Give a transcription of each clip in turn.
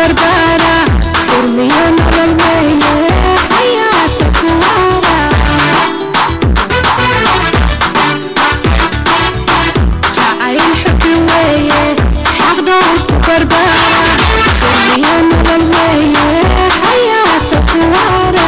barbaara urmiyo nolol weeye xayaata kuwaara jacayl xubi weeye xaqdhowrku barbaara urmiyo nolol weeye xayaata kuwaara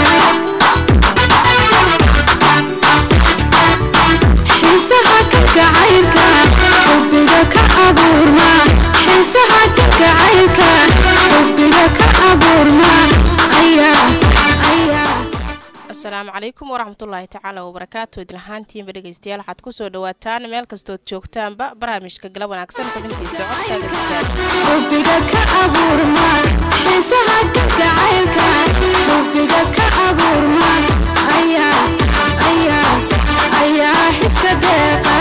xiisaha kalgacaylka xubbiga ka abuurma xiisaha kalgacaylka xubbiga ka abuurma ayaa ayaa asalaamu calaykum waraxmatullaahi tacaala wabarakaatu idlahaantiinba dhegeystayaal waxaad kusoo dhawaataan meel kastood joogtaanba barnaamijka gala wanaagsan xubintiisa codkaaga tijaab xubbiga ka abuurma xiisaha kalgacaylka xubbiga ka abuurma ayaa ayaa ayaa xiska deeqa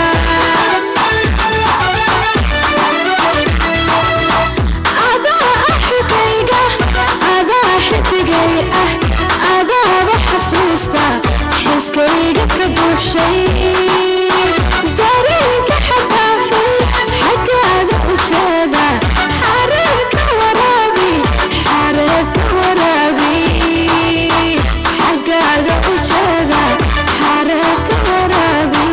adaa ah xigayga adaa xidigay ah adaaba xasuusta xiskayga ka buuxshay dareenka xadaafay xaggaaga ujeeda xareerka waraabi xareerka waraabi xaggaaga ujeeda xareerka waraabi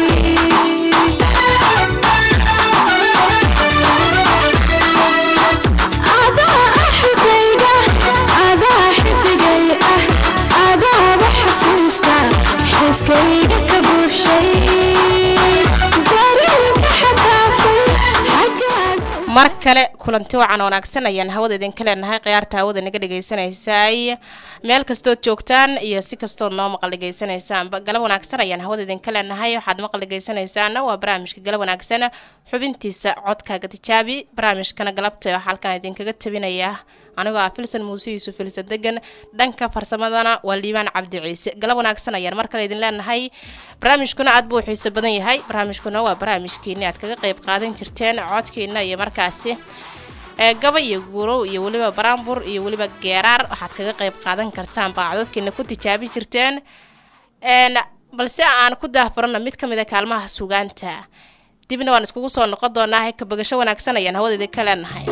adaa ah xigayga adaa xidigay ah adaaba xasuusta xiskayga ka buuxshay dareenka xadaafay xaggaaga mar kale kulanti wacan wanaagsan ayaan hawada idinka leenahay khiyaarta hawada naga dhagaysanaysay meel kastood joogtaan iyo si kastood noo maqal dhagaysanaysaanba gala wanaagsan ayaan hawada idinka leenahay waxaad maqal dhagaysanaysaana waa barnaamijka gala wanaagsan xubintiisa codkaaga tijaabi barnaamijkana galabta waxaa halkan idinkaga tabinaya anigoo ah filsan muuse yuusuf filsan degan dhanka farsamadana waa liibaan cabdi ciise gala wanaagsan ayaan mar kale idin leenahay barnaamijkuna aad buu xiiso badan yahay barnaamijkuna waa barnaamijkiini aad kaga qeyb qaadan jirteen codkiina iyo markaasi ee gaba iyo guurow iyo weliba baraambur iyo weliba geeraar waxaad kaga qeyb qaadan kartaan baa cododkiina ku tijaabi jirteen n balse aan ku daahfurana mid ka mid a kaalmaha sugaanta dibna waan iskugu soo noqon doonaa kabagasho wanaagsan ayaan hawada idinka leenahay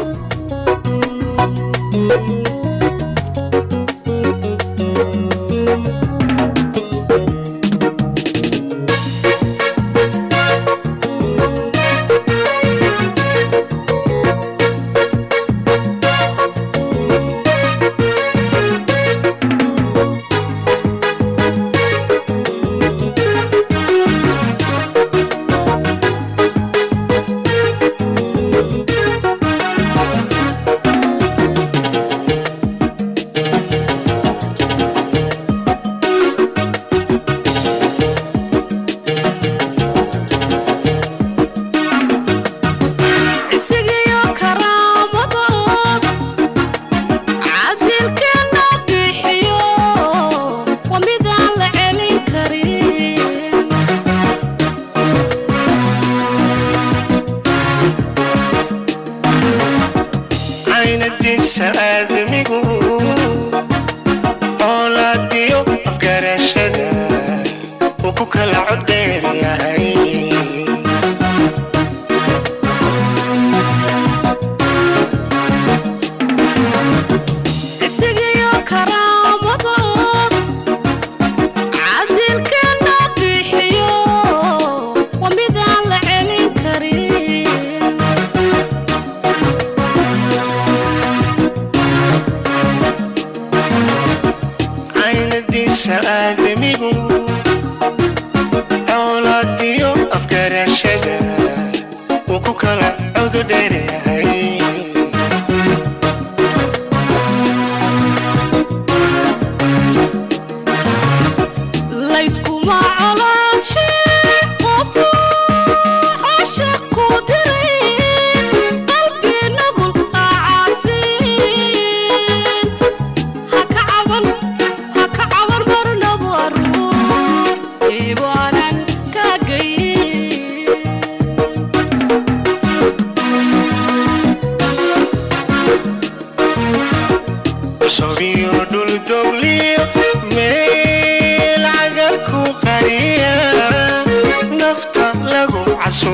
isigiyo karaamadood cadilkeena bixiyo waa midaan la celin karin caynadiisa aadamigu oolaadiyo afgarashada uu ku kala coddheer yahay isigiyo karaamadood cadilkeena bixiyo waa midaan la celin karin caynadiisa aadamigu oolaadiyo afgarashada uu ku kala codo dheer yahay layskuma colaadshe qofu cashaq ku diray qalbi nugul aacaasiin haka caban haka caban marnaba ruux eebaanan kaagayn sobiyo dhul dogliyo meel cagar ku qariya nafta lagu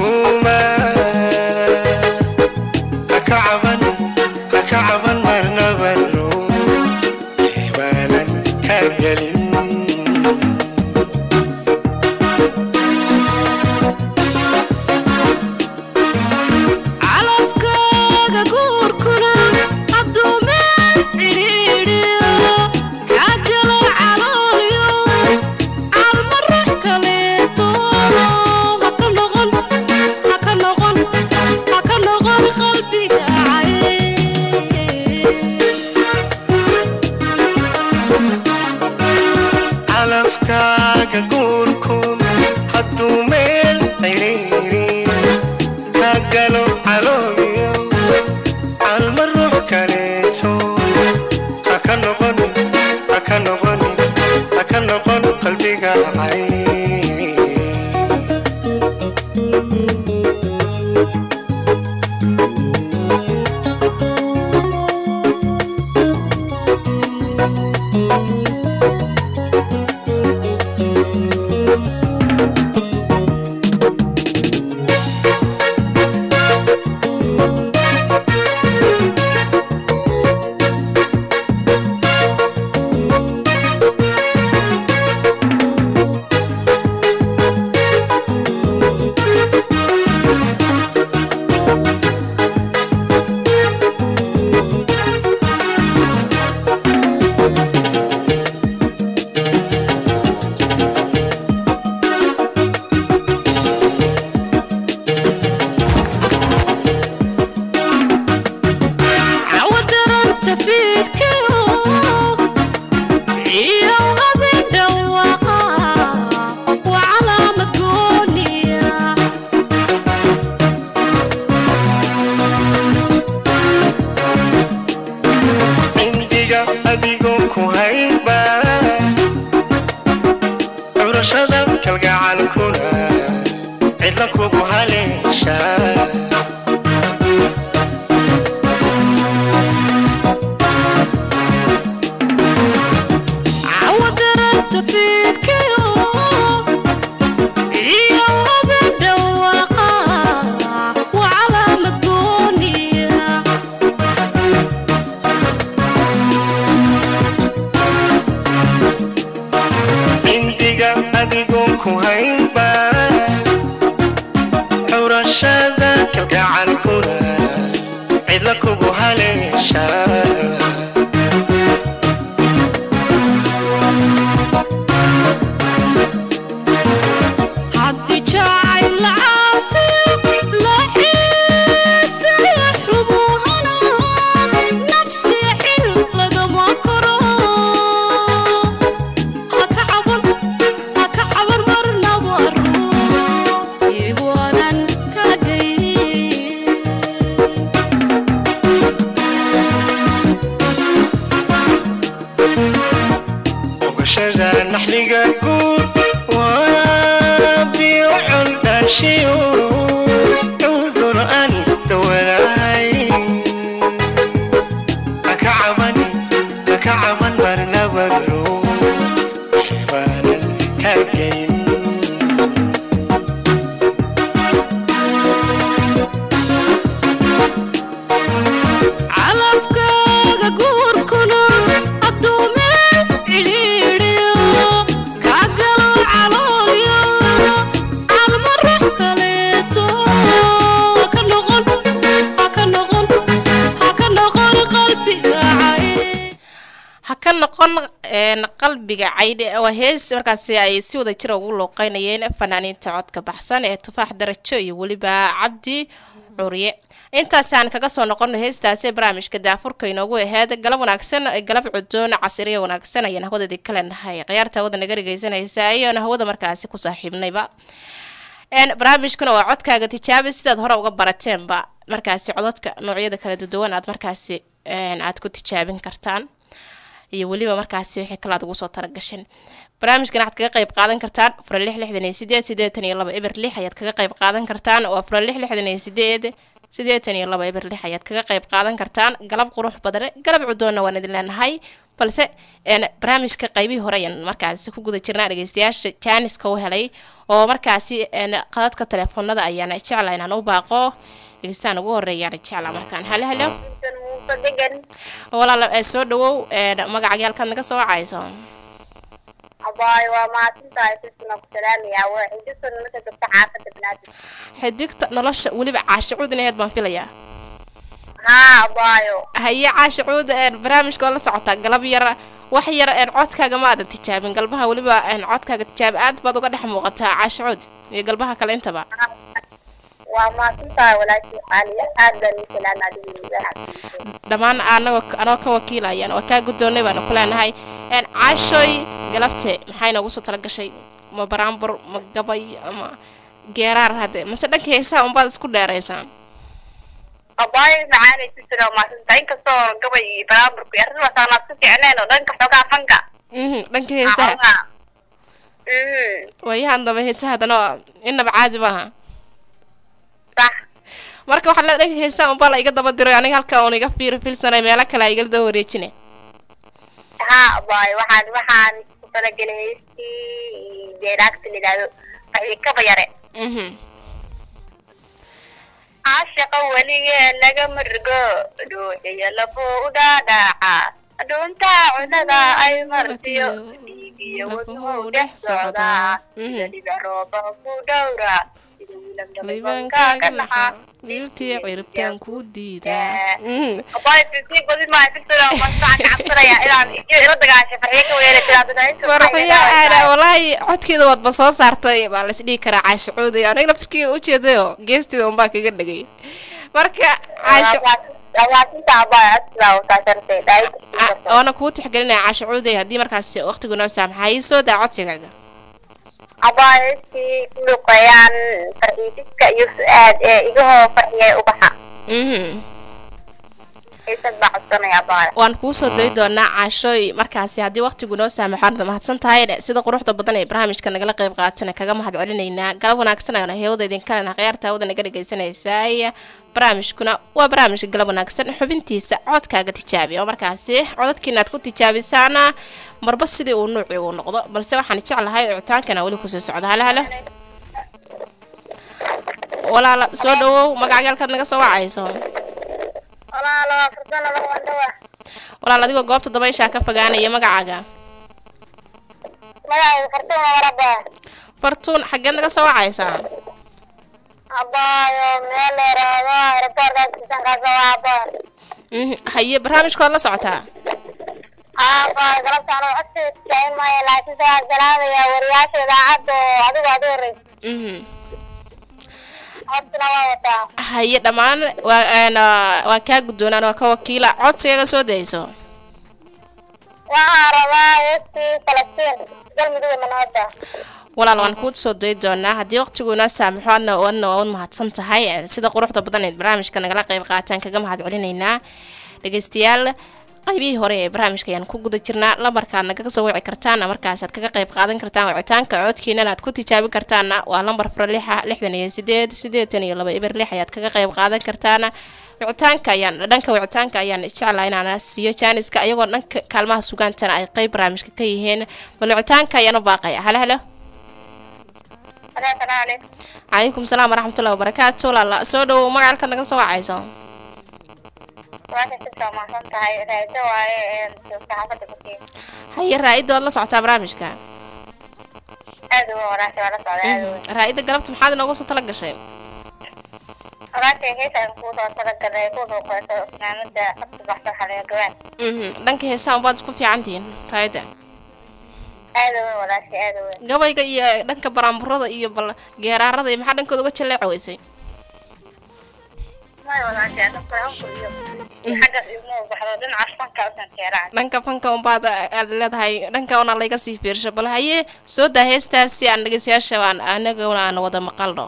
casuuma haka caban haka caban marnaba gelin calafkaaga guurkuna hadduu meel cidhiidhiyo kaa galo caloolyo calma ruux kaleeto haka noqon haka noqon haka noqon qalbiga cay calafkaaga guurkun hadduu meel cidhiiri ka galo calooyo calma ruux kaleeto haka noqonin haka noqonin haka noqon qalbiga cay cawadaranta fiidkayo iyo habeen dhawaaqa waa calaamad gooniya cindiga adigoo ku haynba curashada kalgacalkuna cidla kugu haleesha cawadaranta fiidkayo iyo habeen dhawaaqa waa calaamad gooniya cindiga adigoo ku haynba curashada kalgacalkuna cidla kugu haleesha haddii jacayl la caasiyo la xiisaya xumuhana nafsi xil lagama koro haka caban haka caban marnaba ruu iwanan ka dhayn ogashada naxliga guud waa biyo coldhaashiyo cudur aan dawadahay haka cabani haka caban marnabaro xibaanan ka geyn calafkaaga guurkuna hadduu meel cidhiidhiyo kaa galo caloolyo calma ruux kaleeto haka noqon haka noqon haka noqon qalbiga cay ha ka noqon een, qalbiga caydhe waa hees markaasi ay si wada jira ugu looqeynayeen fanaaniinta codka baxsan ee tufaax darajo iyo weliba cabdi curye intaasaan kaga soo noqono heestaasi barnaamijka daafurka inoogu aheyd galab wanaagsan galab cudoon casiriya wanaagsan ayaan hawadeedii kale nahay khiyaarta hawada naga dhegeysanaysa ayaana hawada markaasi ku saaxiibnayba een barnaamijkuna waa codkaaga tijaabi sidaad hore uga barateenba markaasi codadka noocyada kala duwan aad markaasi een, aad ku tijaabin kartaan iyo weliba markaasi wixii kale aad ugu soo talagashan barnaamijkan waxaad kaga qayb qaadan kartaan afar lix lixdan iyo sideed sideetan iyo laba eber lix ayaad kaga qayb qaadan kartaan oo afar lix lixdan iyo sideed sideetan iyo laba eber lix ayaad kaga qayb qaadan kartaan galab qurux badan galab cudoonna waan idin leenahay balse een, barnaamijka qaybihii hore ayaan markaasi ku guda jirnaa dhegeystayaasha jaaniska u helay oo markaasi een, qadadka telefoonada ayaan jecla inaan u baaqo dhegeystaan ugu horeeyaan jecla markaan hale halo walaala ee soo dhawow een, magacaaga halkaad naga soo wacayso abaayo waa mahadsantahay sisna ku salaamayaa waa xidisan marka gabta xaafada banaadir xidigta nolosha weliba caasha cuud inaheed baan filayaa haa abaayo haye caasha cuud een barnaamijka oo la socotaa galab yar wax yar een codkaaga ma aadan tijaabin galbaha weliba een codkaaga tijaabi aad baad uga dhex muuqataa caasha cuud iyo galbaha kale intaba waa mahadsantahay walaashii qaaliya aad baan ii salaama adigu miisaan dhammaan anagoo anoo ka wakiilayaan waa kaa guddoonnay baanu ku leenahay een caashoy galabte maxay noogu soo tala gashay ma baraambur ma gabay ama geeraar hadde mase dhanka heesaha unbaad isku dheeraysaan abaayo macaanay sisna waa mahadsantahay inkastoo gabay iyo baraamburku iyo arrintaas aan ku fiicnayn oo dhanka xoogaa fanka mhm dhanka heesaha mhm waayahan dambe heesaha haddana waa- innaba caadi maaha sax marka waxaa la dhanka heesaha unbaa la iga daba diray aniga halka uun iga fiir filsanay meelo kale a igala daba wareejine haa abaayo waxaan waxaan ku talagelay heestii deeraagta la yidhaahdo faxiikaba yare mhm caashaqa weligee laga margo dhuuxiyo labuu u dhaadhaaca dhuuntaa cunada ay martiyo dhiigiyo wadnuhu dhex socdaa sida dhibic rooba ku dhowra sida wiilam dhabanka ka naxa wiiltii ciribtaan kuu diidaa Mhm. abaayo sisii badi maayo sisina masaan cabsanaya inaan iyo ila dagaashay farxiyo ka weera farxiyo aada walaahi codkeeda waadba soo saartay baa la isdhihi karaa caasho cuuday aniga laftirkii ujeedayo geesteeda unbaa kaga dhegay marka caasho awaasinta abaayo asla usaasartay a- waana kuu tixgelinaya caasho cuuday haddii markaasi waqtigu noo saamaxay soo daa codsigaaga abaayoskii ku luqeeyaan farxiidiska iyo su-aad ee igahoo farxiyay ubaxa mhm xiisad baa codsanaya abaayo waan kuu soo dayi doonaa caashooy markaasi haddii waqtigu noo saamaxo aad mahadsan tahay sida quruxda badan ee barnaamijka nagala qayb qaatana kaga mahad celinaynaa galab wanaagsan ayaan hewada idinkalena khiyaarta hawada naga dhagaysanaysay barnaamijkuna waa barnaamijka galab wanaagsan xubintiisa codkaaga tijaabi oo markaasi codadkiina aad ku tijaabisaana marba sidii uu nuuci uu noqdo balse waxaan jeclahay icitaankana weli kusii socda hale hale walaala soo dhawow magacyaalkaad naga soo wacayso walaalo fursana lawandhawa walaal adigoo goobta dabayshaa ka fogaanaya magacaaga magacayga fartuma waraba fartuun xaggeed naga soo wacaysaa abaayo meel leeraado aeroboorkaas kisankaasa waa abaayo Mhm, haye barnaamijkood la socotaa abaayo galabtaan oo codkeeda tijaabin maayo laakiin saa salaamaya wariyaasha idaacadda oo adigu aad u horeysa Mhm. codsina waa wataa haye dhammaan waa een, ah, waa kaa guddoonaan waa ka wakiila codsigaga soo dayso waxaan rabaa heestii falastiin galmudug manooda walaal waan kuu soo dayi doonaa haddii waqtiguuna saamaxo adna adna waad mahadsan tahay Eh, sida quruxda badan ee barnaamijka nagala qayb qaataan kaga mahad celinaynaa dhegeystayaal qaybihii hore ee barnaamijka ayaan ku guda jirnaa lambarkaad nagaga soo wici kartaan markaasaad kaga qayb qaadan kartaan wicitaanka codkiinana aad ku tijaabi kartaana waa lambar furo lixa lixdan iyo sideed sideetan iyo laba eber lix ayaad kaga qayb qaadan kartaana wicitaanka ayaan dhanka wicitaanka ayaan jeclaa inaan siiyo jaaniska ayagoo dhanka kaalmaha sugaantana ay qayb barnaamijka ka yihiin bal wicitaanka ayaan u baaqaya halo halo asalaamu calaykum calaykum salaam waraxmatullahi wabarakaatu walaala soo dhowow magacalka naga soo wacayso waasha sisa mahadsan tahay raado waaye ee saxaafadda kutiin haye raa-idda waad la socotaa barnaamijka aad uga wanaagsan waa la socda aad uga raa-idda galabta maxaad inooga soo tala gashay walaashay heesaan kuu soo talagalay ku duuqeyso fanaanada qabta baxsa xaliga gabaan Mhm, dhanka heesaha unbaad isku fiican tihiin raa-idda aad uga walaashay aad uga gabayga iyo dhanka baraamburada iyo bal geeraarada iyo maxaa dhankooda uga jaleeca weysay may walaashay anaka hanku iyo xaggaas iguma baxdo dhinacaas fanka usan jeeraan dhanka fanka unbaad aad leedahay dhanka una layga sii fiirsho bal haye soo daa heestaasi aan dhegeystayaasha aan anaguna aan wada maqalno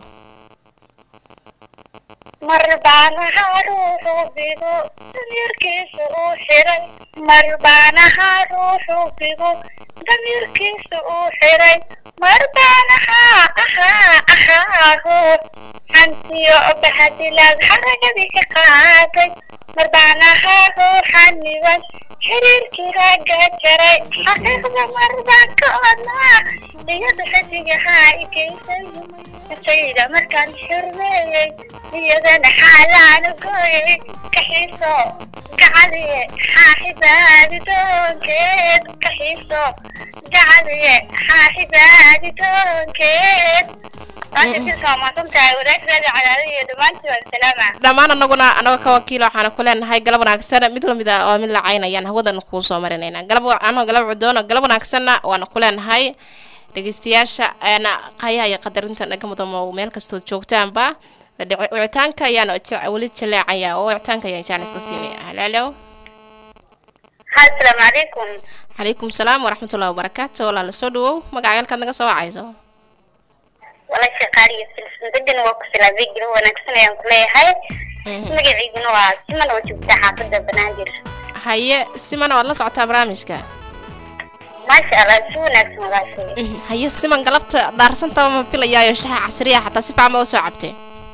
mar baanaha ruuxu bigo damiirkiisu uu xiray mar baanaha ruuxu bigo damiirkiisu uu xiray mar baanaha ahaa ahaa ruux hantiyo bahadilaad xaragadii ka qaaday mar baanaha ruuxa niban xiriirkii ragga jaray xaqiiqda mardan ka odnaa iyada xasigahaa ikaysay nafayda markaan xurmeeyey iyadana xaalaanu gooyey kaxiiso gacaliye xaaxibaadi doonkeed kaxiiso gacaliye xaaxibaadi doonkeed maadsantahay wadaagtaada cadaadaiyo dhammaantii waa salaama dhammaan anaguna anaga ka wakiil waxaana ku leenahay galab wanaagsan mid lamid a waa mid lacaynayaan hawadan kuu soo marinayna galab anoo galab cudoon galab wanaagsanna waana ku leenahay dhegeystayaasha ayaana qayaha iyo qadarinta naga mudamo meel kastood joogtaanba dhici- wicitaanka ayaan je- weli jaleecaya oo wicitaanka ayaan jaanis ka siinaya halaalo asalaamu calaykum calaykum salaam waraxmatullahi wabarakaatu walaala soo dhawow magaca halkaad naga soo wacayso walaasha qaaliyo silsan degan waa ku silaabay giro wanaagsan ayaan ku leeyahay magaciiduna waa siman oo joogta xaafada banaadir haye simana waad la socotaa barnaamijka maasha allah si wanaagsan walaashay Mhm, haye siman galabta daarsantaba ma filayaayo shaxa casriya xataa si fiican ba usoo cabtay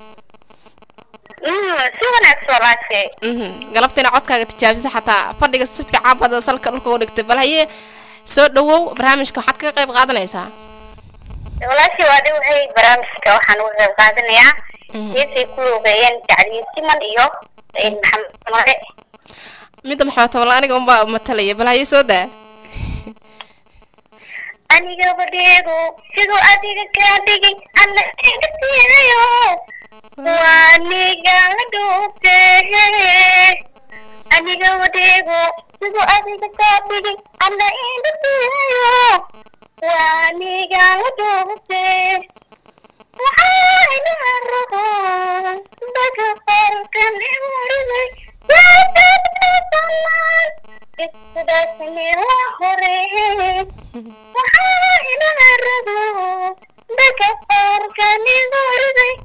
Mm, si wanaagsan walaashay Mhm, galabta ina codkaaga tijaabiso xataa fadhiga si fiican baad salka dhulka u dhigtay bal haye soo dhawow barnaamijka waxaad kaga qayb qaadanaysaa walaashay waa dhowhay barnaamijka waxaan uga qayb qaadanayaa Mhm. heesay ku luuqeeyeen jacliyo siman iyo eh, maxamed mare midda maxamed tobanla aniga unbaa matalaya bal haye soo daa aniga badheego siduu adiga kaa dhigay alla iga siinayo waa niga la dhuubte aniga badheego siduu adiga kaa dhigay alla iga siinayo waa niga la dhuubte waxaa ilaha rabo daga qorkan imuriday iskudaasni la hore waxaa ilaha rabo daga qorkan imuriday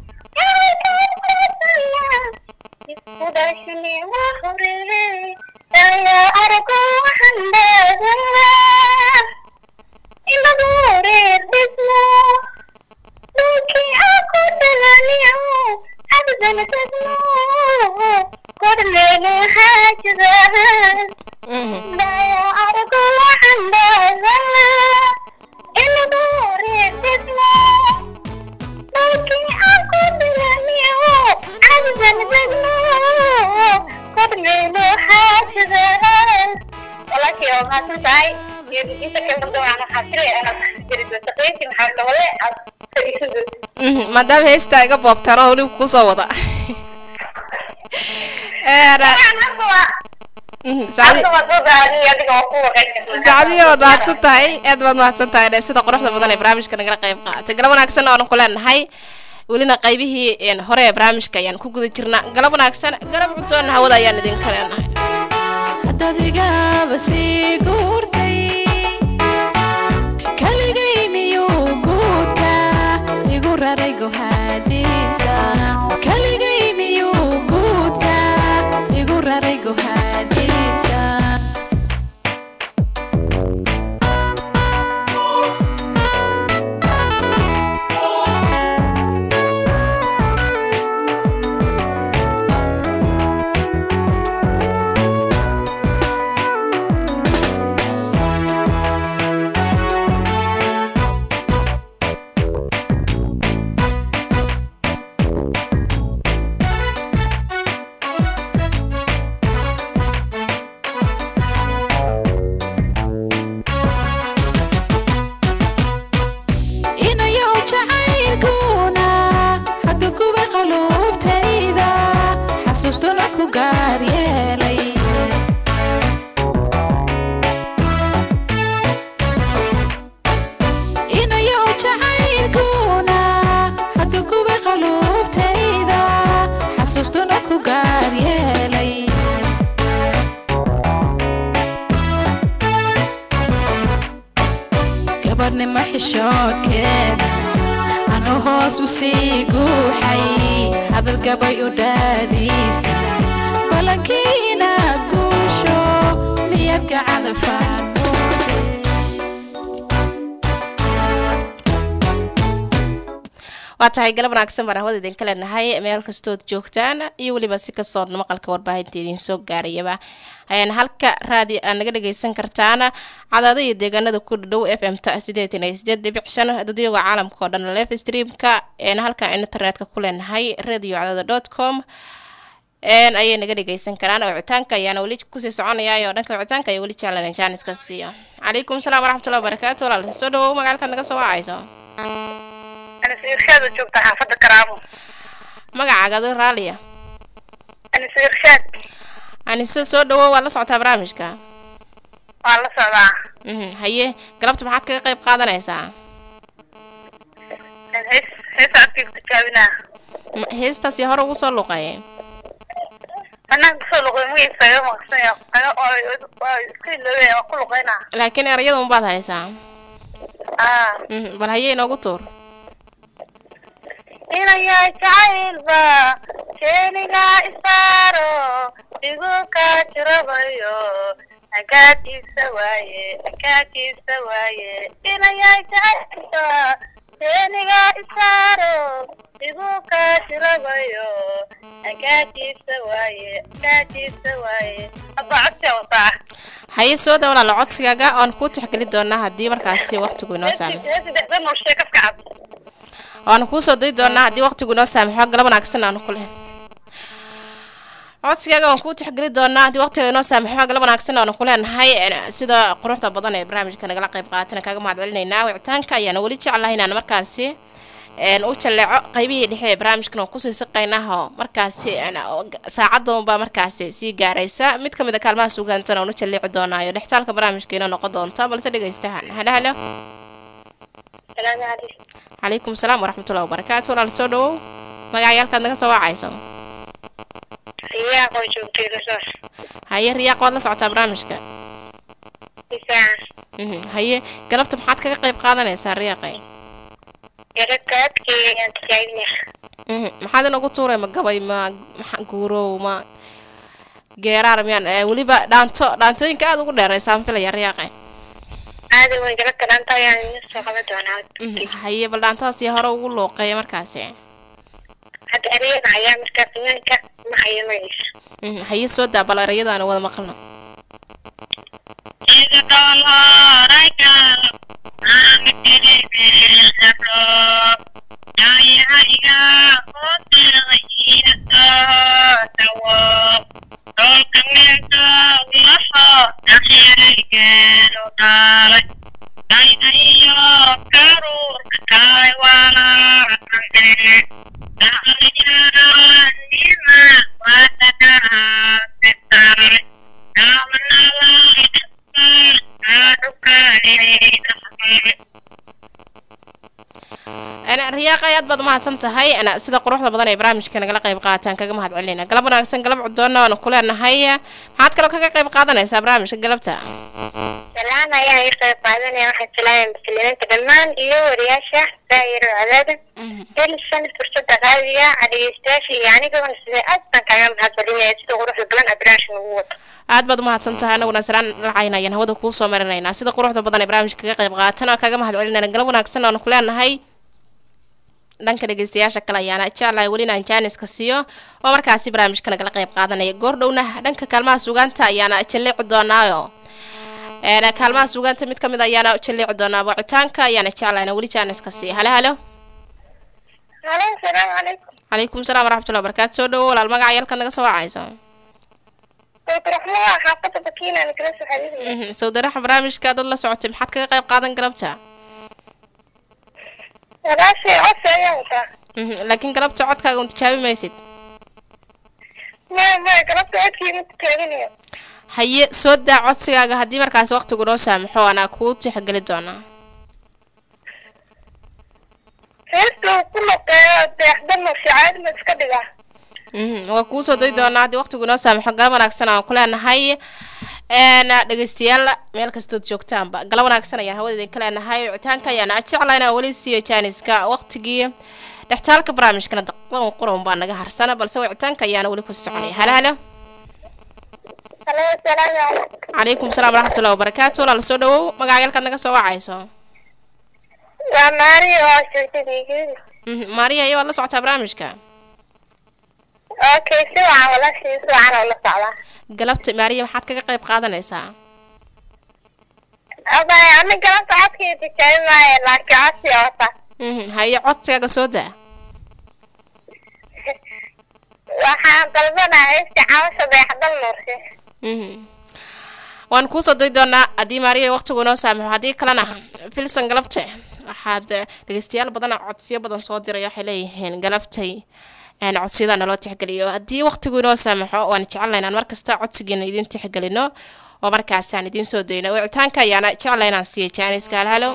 iskudaasni la hore ayaa arago waxaan dhaadaa inagu reer dhismo dhulkii aan ku dhalaniyo abdan tagno kormeenu haajada Mhm, daya arago waxaan dhaadaa inagu reer dhismo dhulkii aan ku dhalaniyo abdan tagno kormeenu haajada walaashii waa mahadsan tahay inta kale doonaan waxaa filaya inaad jiri doonto qeyti maxaa kabale aad fadhiisan doonto mhm, maadaama heestaa iga boobtaan oo weliba kusoo wada Eera, mhm, saacadi- saacadihi waad mahadsan tahay aad baad mahadsan tahay dhe sida quruxda badan ee barnaamijka nagala qayb qaadatay galab wanaagsan oonu ku leenahay welina qaybihii een, hore ee barnaamijka ayaan ku guda jirnaa galab wanaagsan galab cuntoona hawada ayaan idinka leenahay haddaad igaba sii guurtay kaligay miyuu guudka igu raray gohaadiisa kaligay miyuu guudka igu raray gohaadiisa inayow jacaylkuna haddu kuwa qaluubtayda xasuustuna ku gaar yeelay inayow jacaylkuna haddu kuwa qaluubtayda xasuustuna ku gaar yeelay gabadhnimo xishoodkeeda anu hoos u sii guuxay hadal gabay u dhaadiisa balankii inaad guusho miyaad gacada faanmoode waa tahay galab wanaagsan baan hawada idinka leenahay meel kastood joogtaan iyo weliba si kastoo maqalka warbaahinta idin soo gaarayaba ayaan halka raadi aad naga dhageysan kartaan cadaada iyo deegaanada ku dhow f m ta sideetan iyo sideed dhibic shan dadyoga caalamka oo dhan live streamka een halka internetka ku leenahay radio cadaada dot com een ayay naga dhageysan karaan wicitaanka ayaana weli kusii soconaya oo dhanka wicitaanka ayaa weli jeclan jaaniska siiyo calaykum salaam waraxmatullahi wabarakaatu walaal soo dhawow magaalkaad naga soo wacayso anise irshaad oo joogta xaafadda karaamo magacaaga adoo raaliya anise irshaad anise soo dhawow waad la socotaa barnaamijka waa la socdaa mhm haye galabta maxaad kaga qayb qaadanaysaa hees hees codkayga tijaabinaa M- heestaasi hore ugu soo luqeeyay anaan kusoo luqay magaciisa iga maqsanya waa isku iloobe waa ku luqeynaa laakiin erayada unbaad haysaa aa mhm bal haye inoogu tuur inayaa jacaylba jeeniga isaaro igu kaa jirabayo agaatiisa waaye agaatiisa waaye inayaa jacaylba jeeniga isaaro igu kaa jirabayo agaatiisa waaye agaatiisa waaye abba codsi wataa haye soo daa walaala codsigaaga oan kuu tixgeli doonaa haddii markaasi waqtigu inoo saamo heesi dhexda noolshee kafka cad waanu kuusoo dayi doonaa haddii waqtigu inoo saamaxo galab wanaagsan aanu ku leh codsigaaga waan kuu tixgeli doonaa haddii waqtiga inoo saamaxo galab wanaagsan aanu ku leenahay een, sida quruxda badan ee barnaamijka nagala qayb qaatana kaaga mahad celinaynaa wicitaanka ayaana weli jeclahay inaan markaasi een, u jaleeco qaybihii dhexe ee barnaamijkan oo kusii siqaynaho markaasi een, oo g- saacadoonbaa markaasi sii gaaraysa mid ka mid a kaalmaha sugaantana oonu jaleeci doonaayo dhextaalka barnaamijka inoo noqon doonta balse dhegaystahan halo halo salaamu calaykum calaykum salaam waraxmatullahi wabarakaatu walaal soo dhawow magacayaalkaad naga soo wacayso riyaaq oo joogtay rasoos haye riyaaq waad la socotaa barnaamijka isaan Mhm, haye galabta maxaad kaga qayb qaadanaysaa riyaaqay yarakaadkayga ayaan tijaabinaya Mhm, maxaad inagu tuuray ma gabay ma maxa- guurow ma geeraar miyaan eh, weliba dhaanto dhaantooyinka aada ugu dheeraysaan filaya riyaaqay aada weyn galabta dhaanta ayaan idin soo qaban doonaa Mhm, haye bal dhaantadaas iyo hore ugu looqeeya markaasi hadda ereyada ayaa markaa fiyaanka ma hayo magaciisa Mhm, haye soo daa bal erayadaana wada maqalno ana riyaaqay aad baad umahadsan tahay ana sida quruxda badan ee barnaamijka nagala qayb qaataan kaga mahad celinayna galab wanaagsan galab cudoona waanu ku leenahay maxaad kaloo kaga qayb qaadanaysaa barnaamijka galabta salaan ayaan iga qayb qaadanaya waxaan salaamaya muslimiinta dhammaan iyo wariyaasha daayiro cadaada Mhm. helisan fursada qaadiga dhegeystayaasha iyo anigaba sida aad baan kaaga mahad celinaya sida quruxda badan aad barnaamijka ugu wato aad baad umahadsan tahay anaguna salaan lacayna ayaan hawada kuu soo marinaynaa sida quruxda badan ee barnaamijka kaga qayb qaatan oo kaga mahad celinayna galab wanaagsan oonu ku leenahay dhanka dhegeystayaasha kale ayaana jeclahay welina aan jaaniska siiyo oo markaasi barnaamijka nagala qayb qaadanaya goordhowna dhanka kaalmaha sugaanta ayaana jaleeci doonaayo een, kaalmaha sugaanta mid kamid ayaana jaleeci doonaa wicitaanka ayaana jeclayna weli jaaniska siiyo halo halo halo salaamu calaykum calaykum salaam waraxmatullahi wabarakaatu soo dhawo walaal magaca yalkaad naga soo wacayso dootraxmaa xaafada bakiina kala soo xariiraya Mhm, sawdaraxa barnaamijka dad la socotay maxaad kaga qayb qaadan galabta walaashay codsi ayaan wataa Mhm, laakiin galabta codkaaga un tijaabi maysid maya maya galabta codkii ma tijaabinayo haye soo daa codsigaaga haddii markaasi waqtigu noo saamaxo anaa kuu tixgeli doonaa heesta uu ku noqeeyo deexdano shacaadima iska dhiga Mhm, waa kuu soo dayi doonaa haddii waqtigu noo saamaxo galab wanaagsan aan ku leenahay een dhegeystayaal meel kastood joogtaanba galab wanaagsan ayaan hawada idinka leenahay wicitaanka ayaana jeclaa inaan weli siiyo jaaniska waqtigii dhextaalka barnaamijkana daqdan quran baa naga harsana balse wicitaanka ayaana weli ku soconaya halo halo halo salaamu calaykum calaykum salaam waraxmatullahi wabarakaatu walaal soo dhawow magacayaalkaad naga soo wacayso waa maari oo joogtadaygeedi Mhm, maariya iyo waad la socotaa barnaamijka okay si wacan walaashii si wacan oo la socdaa galabta maariya maxaad kaga qayb qaadanaysaa abay ani galabta codkii tijaabi maayo laakiin codsi wata Mhm, haye codsigaaga soo daa waxaan dalbanaa heesti cabasha dayaxdal nuurshe Mhm. waan kuusoo day doonaa haddii maariya waqtigu inoo saamaxo haddii kalena filsan galabte waxaad eh, dhegeystayaal badan oo codsiyo badan soo diray waxay leeyihiin galabtay een, codsiyada naloo tixgeliyo haddii waqtigu inoo saamaxo waan jecelnahay inaan markasta codsigiina idin tixgelino oo markaasi aan idiin soo dayno wicitaanka ayaana jeclay inaan siiyo jaaniska halhalo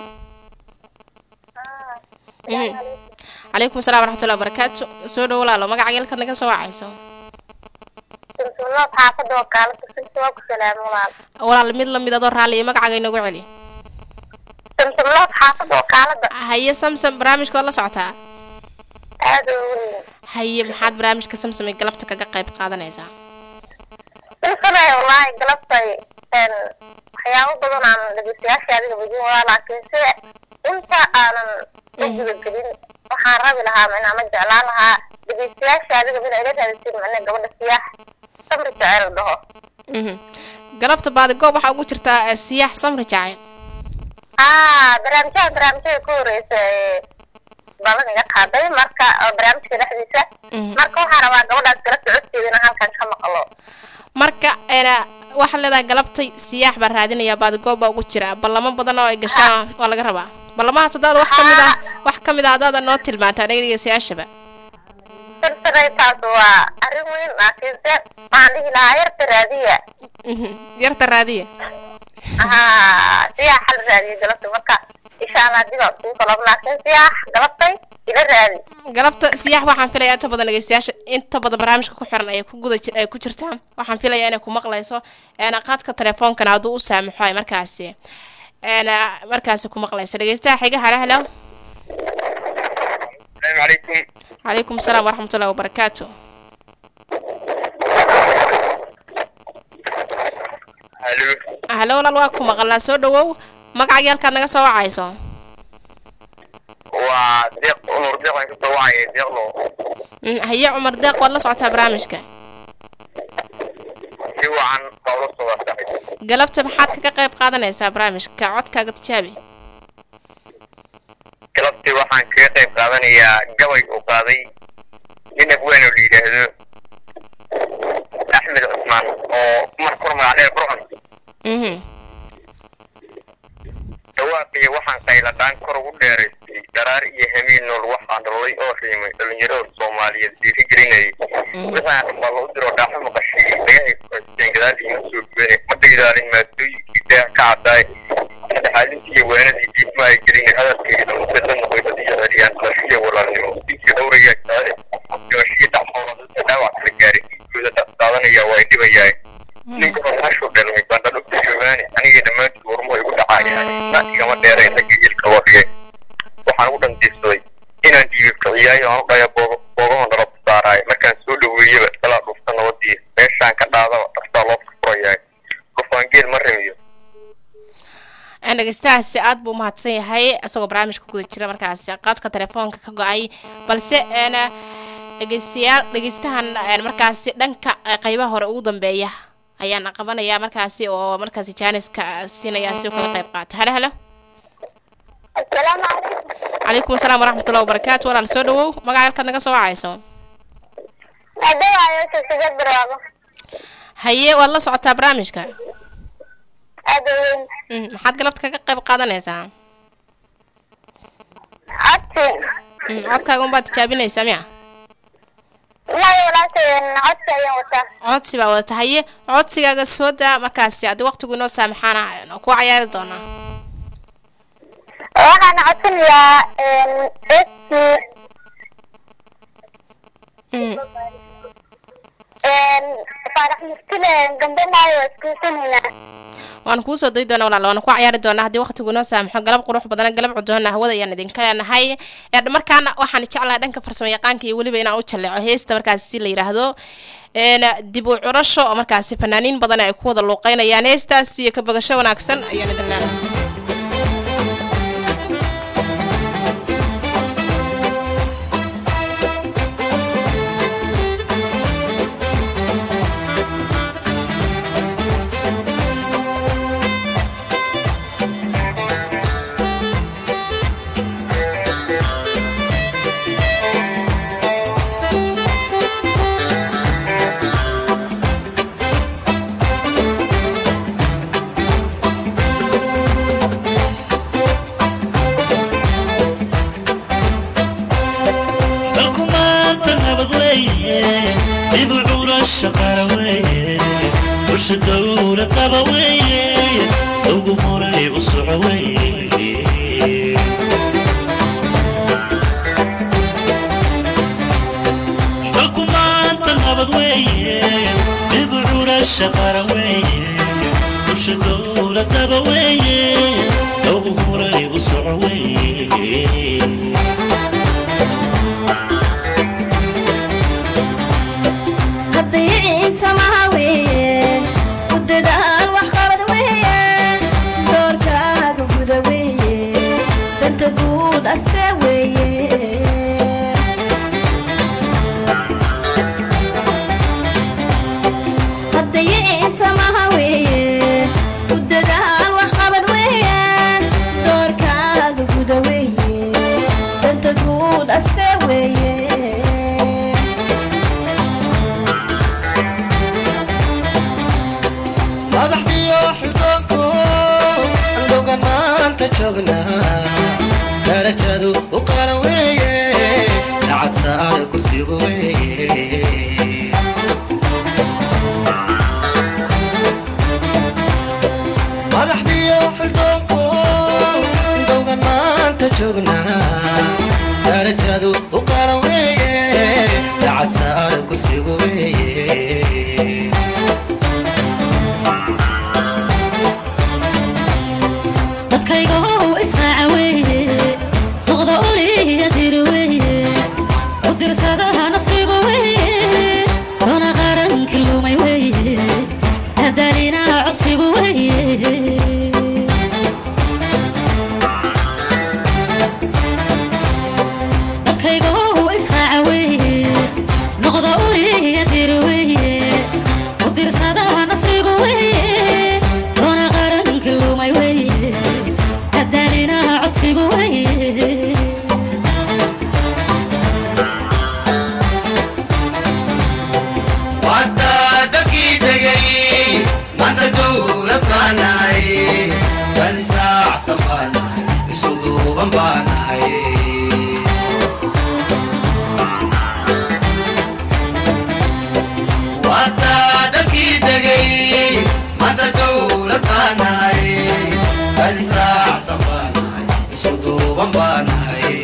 Mhm. calaykum asalaam waraxmatullahi wabarakaatu soo dhow walaalo magaca geelkaad naga soo wacayso sulsulood xaafada oo kaala tusinta waa ku salaamo walaal walaal mid lamid adoo raalli iyo magacaaga inagu celi sulsulood xaafada oo kaalada haye samsom barnaamijka waad la socotaa aad oo weyn haye maxaad barnaamijka samsom ee galabta kaga qayb qaadanaysaa silsanay wallaahi galabtay een waxyaabo badan aan dhegeystayaasha adiga badin waa laakiin sida inta aanan u gudagelin waxaan rabi lahaa min ama jeclaan lahaa dhegeystayaasha adiga min ayla raadisin mane gabadha siyaax samri jecel dhaho Mhm. galabta baadi goob waxaa ugu jirtaa eh, siyaax samri jacayl ah barnaamijyaha barnaamijyada ku horeysa ee balan iga qaaday marka oo barnaamijka dhexdiisa Mhm. marka waxaan rabaa gabadhaas galabta codkeeda inaan halkan ka maqlo marka ena waxaad leedahay galabtay siyaax baa raadinaya baadi goob baa ugu jira ballamo badan oo ay gashaan waa laga rabaa ballamahaas haddaad wax ka mid ah wax ka mid ah haddaada noo tilmaantaa anaga dhegeystayaashaba silsanay taas waa arrin weyn laakiin se waxaan dhihi lahaa yarta raadiya Mhm. yarta raadiya haa siyaax hal raadiya galabta marka insha allah dib aan kugu kalab laakiin siyaax galabtay ila raadi galabta siyaax waxaan filayaa inta badan dhegeystayaasha inta badan barnaamijka ku xiran ay ku guda jir- ay ku jirtaan waxaan filayaa inay ku maqlayso een qaadka teleefoonkana hadduu u saamaxo ay markaasi een markaasi ku maqlayso dhegeystaha xiga halo halo السلام عليكم calaykum asalaam waraxmatullahi wabarakaatu الو halo walaal waa ku maqalnaa soo dhawow magaca yaalkaad naga soo wacayso وديق نور ديق ان كنت وعي ديق لو Mm, haye cumar deeq waad la socotaa barnaamijka سوى عن قول الصلاة صحيح galabta maxaad kaga qayb qaadanaysaa barnaamijka codkaaga tijaabi galabtii waxaan kaga qayb qaadanayaa gabay uu qaaday nin abween oo la yidhaahdo axmed cusmaan oo mar kor magac dheer burcon Mhm. dhawaaqiya waxaan qayladhaan kor ugu dheeraystay daraar iyo hamiin nool waxaan dhalolay oo qiimay dhalinyarada soomaaliyeed dhiiri gelinayay wixaan dhambalo u diro dhaaxo maqashay dhagahay ku haysteen gadaal iyo soo gubane ma dhaydaalin maasooyinkii daah ka caddaay dhexaalintii iyo waanadii diidma ay gelin hadalkayga dhamuseed la noqoy badiyo celiyaan dhalashiya walaalnimo dinkii dhowraya kaale dhimashii dhaxoola dadka dhaawac kala gaaray diinkooda dhaqdaadanaya waa ay dhibayaay ninka hormaashu dhalmay baan dhadhugta joogaani aniga dhammaantood warmo igu dhacayaan na igama dheereen ragga ilka wadhigay waxaan ugu dhandiirsaday inaan dhiibib kiciyaayo aan u dhaya boogahon dhalab saaraay markaan soo dhaweeyaba dalaa dhufta nabadii meeshaan ka dhaadaba dhaftaa loo furfurayaay qofaan geel ma rimiyo Een, dhegeystahaasi aad buu umahadsan yahay isagoo barnaamijka ku guda jira markaasi qaadka telefoonka ka go-ay balse een dhegeystayaal dhegeystahan een, markaasi dhanka eh, qeybaha hore ugu dambeeya ayaan qabanayaa markaasi oo markaasi jaaniska siinaya si uu kaga qayb qaato halo halo assalaamu calaykum calaykum asalaam waraxmatullahi wabarakaatu walaal soo dhawow magaca halkaad naga soo wacayso adawaayo silsigad barwaaqo haye waad la socotaa barnaamijka aad oo weyn Mm, maxaad galabta kaga qayb qaadanaysaa codsi Mm, codkaaga unbaad tijaabinaysaa miya maya walaasheen codsi ayaan wataa codsi baa wadata haye codsigaaga soo daa markaasi haddii waqtigu inoo saamaxaana ku cayaari doonaa waxaan codsanayaa esti Mm, faarax muftile gambe maayo waa iskuusanaynaa waan kuu soo dayi doonaa walaal waana ku cayaari doonaa haddii waqtigu inoo saamaxo galab qurux badan galab cudoona hawada ayaan idinka leenahay ee markaana waxaan jeclahay dhanka farsamo yaqaanka iyo weliba inaan u jaleeco heesta markaasi si la yidhaahdo een dib u curasho oo markaasi fanaaniin badan ay ku wada luuqeynayaan heestaas iyo ka bogasho wanaagsan ayaan idin leenahay bulsho dowlad qaba weeye ugu horay u soco weeye dalku maanta nabad weeye dib u curasha qaran weeye bulsho dowlad qaba weeye ugu horay u soco weeye haddayiciin samaha weeye ku dadaal wax qabad weeye doorkaaga guda weeye danta guud aste weeye haddayiciin samaha weeye ku dadaal wax qabad weeye doorkaaga guda weeye danta guud aste weeye madaxdiyo xildoonku andowgan maanta joognaa darajadu u qalan weeye lacag saare kursigu weeye madaxdiyo xildoonku andowgan maanta joognaa darajadu u qalan weeye lacag saare kursigu weeye dadkayga how israaca weeye noqda oliya dir weeye u dirsadaha nasrigu weeye doona qarankii lumay weeye hadaalinaha codsigu weeye dadkayga how israaca weeye noqda oliya dir weeye u dirsadaha nasrigu weeye doona qarankii lumay weeye hadaalinaha codsigu weeye Wata dadkii tegay maanta dowlad baan nahay dad israacsan baan nahay isku duuban baan nahay Wata dadkii tegay maanta dowlad baan nahay dad israacsan baan nahay isku duuban baan nahay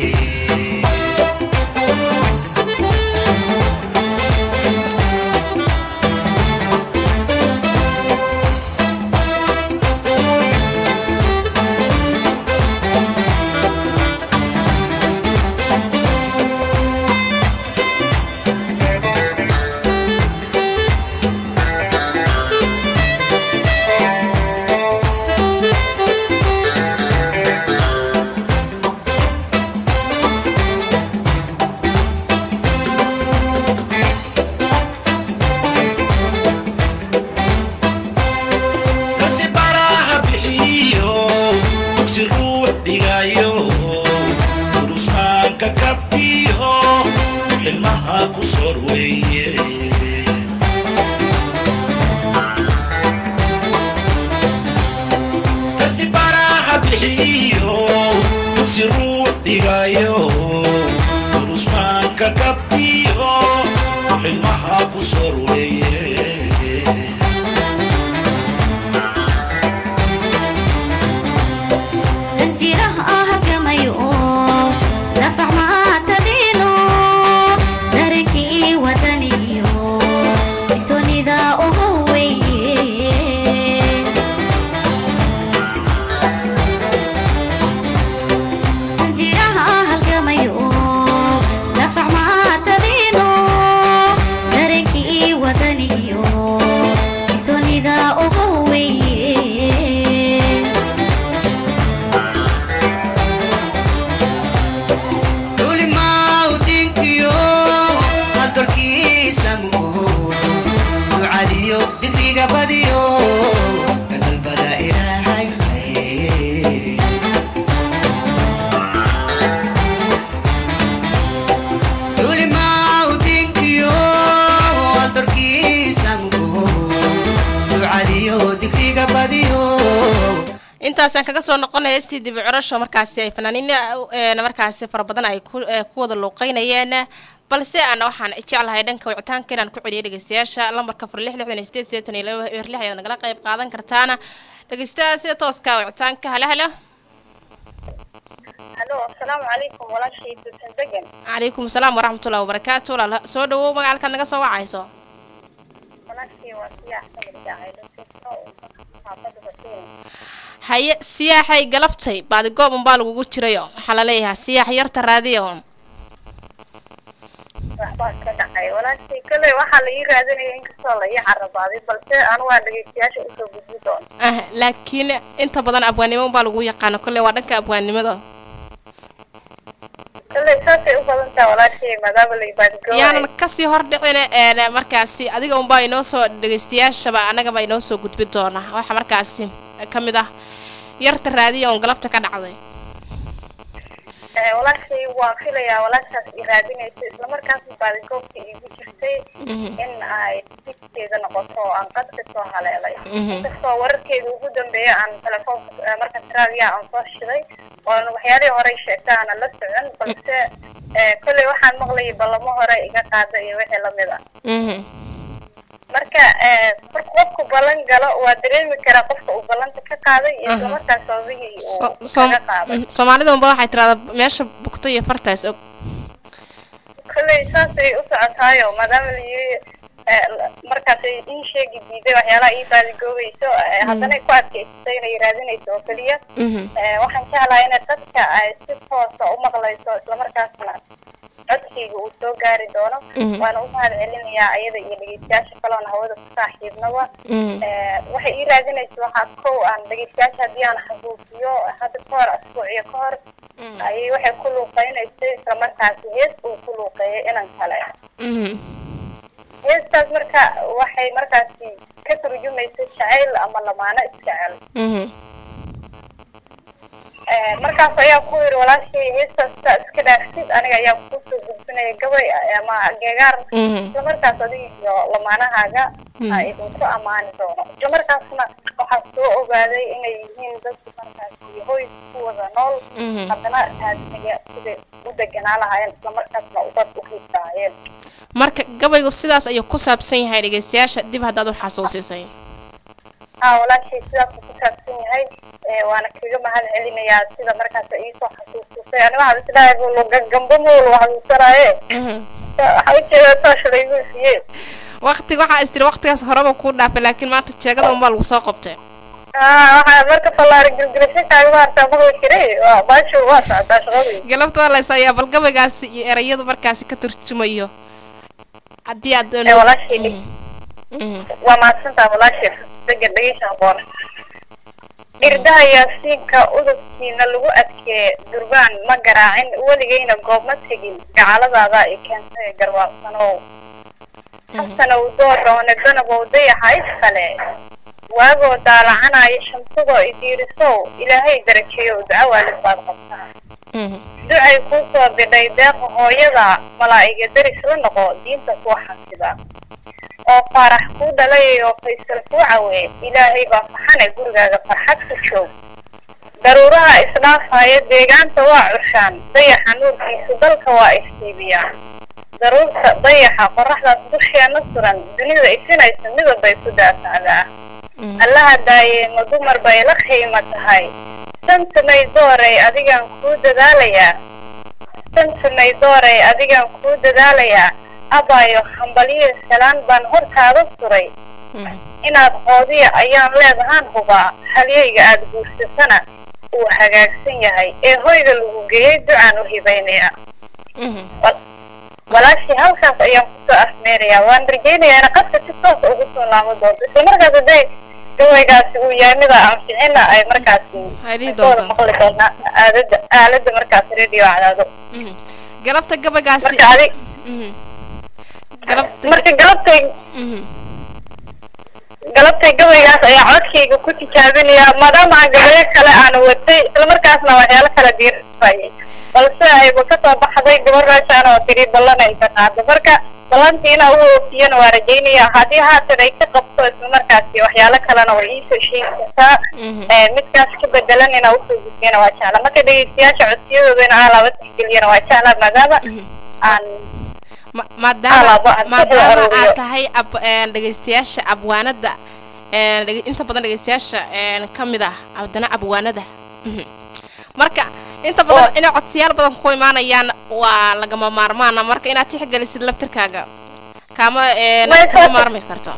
kasi baraha bixiyo dugsi ruux dhigayo durusmaanka kabtiyo xilmaha ku sor weeye kasi baraha bixiyo dugsi ruux dhigayo durusmaanka kabtiyo xilmaha ku sor weeye danjiraha ah halgamayo nafac maatadiino darankii wadaniyo digtoonida ugu weeye danjiraha ah halgamayo nafac maatadiino darankii wadaniyo digtoonida ugu weeye culimaaudinkiyo hadalkii islaamku ducadiyo dikriga badiyo kadalbada ilaahay khayr culimaaudinkiyo hadalkii islaamku ducadiyo dikriga badiyo intaasaan kaga soo noqonaya stii dibi curasho markaasi ay fanaaniin een, markaasi fara badan ay ku ee, ku wada luuqeynayeen balse ana waxaan jeclahay dhanka wicitaanka inaan ku celiyo dhegeystayaasha lambarka fur lix lixdan iyo sideed sideetan iyo laba eber lix ayaad nagala qayb qaadan kartaana dhegeystaha sida tooska wicitaanka halo halo halo asalaamu calaykum walaashii suusan degan calaykum asalaam waraxmatullahi wabarakaatu walaal soo dhawow magacalkaad naga soo wacayso walaashii waa siyaaxsan ildaacaylo xaafada basiin haye siyaaxay galabtay baadigoob unbaa lagugu jirayo waxaa laleeyahay siyaax yarta raadiyo waxbaa ka dhacay walaashii kale waxaa la ii raadinaya inkastoo la ii carabaaday balse anu waa dhegeystayaasha usoo gudbi doona ah laakiin inta badan abwaannimo unbaa lagu yaqaano kolley waa dhanka abwaannimada kale saasay u badan taha walaashii maadaama la ibaadigoobay yaanan kasii hordhicin een markaasi adiga unbaa inoo soo dhegeystayaashaba annagaba inoo soo gudbi doona waxa markaasi ka mid ah yarta raadiya oon galabta ka dhacday Eh, walaashii waa filayaa walaashaas i raadinaysa islamarkaasna baadigoobka iigu jirtay in ay digteeda noqoto oo aan qadka soo haleelay Mhm. inkastoo wararkeeda ugu dambeeya aan telefoonka eh, markaas raadiyaha aan soo shiday oon waxyaalihii horey sheegta aanan la socon balse eh, kolley waxaan maqlayay ballamo hore iga qaada iyo wixii lamid ah Mhm. marka eh, marka qofku ballan galo waa dareemi karaa qofka uu ballanta ka qaaday iyo Mhm. islamarkaas sababihii uu So- som- kaga qaaday mm, soomaalida unba waxay tiraahdaa meesha bugto iyo fartaas og kolley saasay u socotaayo maadaama la yiri eh, la- markaasay ii sheegi diiday waxyaalaha ii baadigoobayso eh, haddana ay ku adkaysatay inay raadinayso oo keliya Mhm. Eh, waxaan jeclahay inay dadka ay si toosa u maqlayso islamarkaasna codkayga uu soo gaari doono Mhm. waana u mahad celinayaa ayada iyo dhegeystayaasha kaloona hawada ku saaxiibnaba Mhm. Eh, waxay ii raadinaysa waxaa kow aan dhegeystayaasha haddii aan xasuusiyo hadda ka hor asbuuciyo ka hor Mhm. ayay waxay ku luuqeynaysay islamarkaasi hees uu ku luuqeeyay inan kale Mhm. heestaas marka waxay markaasi ka turjumaysa jacayl ama lamaano isjecel Mhm. Eh, markaas ayaa ku yiri walaashay heestaas saa iska dhaafsid aniga ayaa kusoo gudbinaya gabay ama geegaar Mhm. isla markaas adiga iyo lamaanahaaga Mhm. aa idinku ammaani doono isla markaasna waxaa soo ogaaday inay yihiin dadku markaasi hoy ku wada nool Mhm. haddana aadmiga siday u deganaa lahaayeen isla markaasna ubad u hiisaayeen marka gabaygu sidaas ayuu ku saabsan yahay dhegeystayaasha dib haddaad u xasuusisay haa walaashay sidaas uu ku saabsan yahay Eh, waana kaga mahad celinayaa sida markaas iisoo xasuusisay aniga waxaan isdhahay gamba mool xasuusanaaye Mhm. waxaa ujeedaa toosh laygu siiyey waqti waxaa istiri waqtigaas horeba kuu dhaafay laakiin maanta jeegada unbaa lagu soo qabtay haa waxaa marka fallaari gilgilasho kaaga maartaa maqli jiray waa baashu waa socotaa shaqadii galabta waa lays ayaa bal gabaygaasi iyo erayadu markaasi ka turjumayo haddii aad ee walaashay Mhm. Mhm. waa mahadsantaa walaashay degan dhegeysa aqoon irdaha yaasiinka udubkiina lagu adkee durbaan ma garaacin weligayna goob ma tegin gacaladaada i keentay garwaaqsanow xasanow dooroone danabow dayaxa iskale waagoo daalacanaya shamsadoo idiirisow ilaahay darajeeyo duco waalid baad qabtaa Mhm. ducay kuu soo bidhay deeqa hooyada malaa'iga deris la noqo diinta kuu xasida oo faarax kuu dhalay oo faysal kuu cawe ilaahay baa faxane gurigaaga farxad ku joog daruuraha isdhaafaya deegaanta waa cushaan dayaxa nuurkiisu dalka waa iftiibiyaan daruurta dayaxa qoraxdaas dusheena suran dunida ifinaysa midab bay ku daafacdaa Mhm. allaha daaye ma dumar bay la qiimo tahay santamay doorey adigaan kuu dadaalayaa santamay doorey adigaan kuu dadaalayaa abaayo hambaliyo salaan baan hortaada suray Mhm. inaad qoodiya ayaan leedahaan hubaa halyayga aada guursatana uu hagaagsan yahay ee hoyga lagu geeyey ducaan u hibaynayaa Mhm. walaashii halkaas ayaan kusoo afmeerayaa waan rajaynayaa ina qadka si toosa ugu soo laamo doonto isla markaas hadday gawaygaasi uu yahay mida anficina ay markaasi Ay dhihi kooda doontaa. maqli doonaa aalada aalada markaas radio cadaado Mhm. galabta gabaygaasi marka adig Mhm. galabta marka galabtay Mhm. galabtay gabaygaas ayaa codkayga ku tijaabinayaa maadaama aan gabayo kale aan watay isla markaasna waxyaalo kala diirayay balse ayba kasoo baxday gabar meeshaan oo tiri ballan ay ka qaado marka ballantiina u oofiyana waa rajaynaya haddii haatan ay ka qabto isla markaasi waxyaalo kalena way iisoo sheegi kartaa Mhm. Eh, midkaas ka bedelan inaa usoo gudbiyana waa jecla marka dhegeystayaasha codsiyadooda in aan laba tixgeliyana waa jecla maadaama Mhm. aan Ma- maadaama Alaaba aan ku maadaama aruuriyo. aad tahay ab een, dhegeystayaasha abwaanada een, dhege- inta badan dhegeystayaasha een, ka mid ah haddana abwaanada Mhm. marka inta badan inay codsiyaal badan ku imaanayaan waa lagama maarmaana marka inaad tixgelisid laftirkaaga kaama een, Way kama soo- maarmi karto